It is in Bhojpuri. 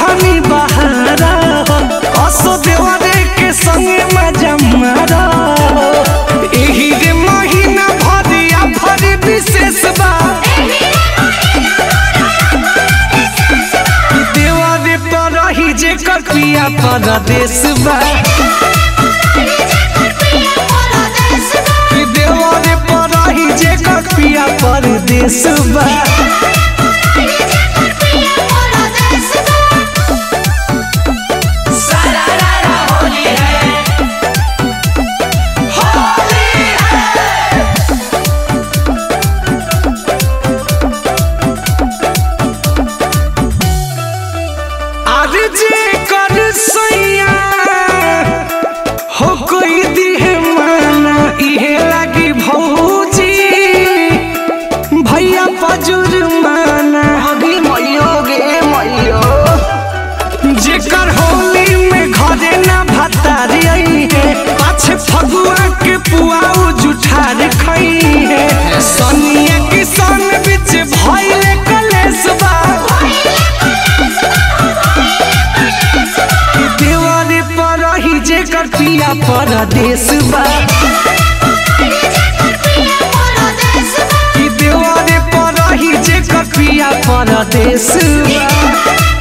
रहनी बहारा हो असो देवरे के संगे मजा मारा एही रे महीना भरिया भरी विशेष बा देवरे पर रही जे कपिया परदेश बा देवरे पर रही जे कपिया परदेश बा अरे जे कर सैया हो कोई दिहे माना इहे लागी भौजी भैया पजुर माना अभी मैयो गे मैयो जेकर होली में घरे ना भतारी आई है पाछे फगुआ के पुआऊ जुठार खई है सनिया किसान बिच भइले कलेश बा देवारे पर रही जे कर पिया परदेश बा कि देवारे पर रही जे कर पिया परदेश बा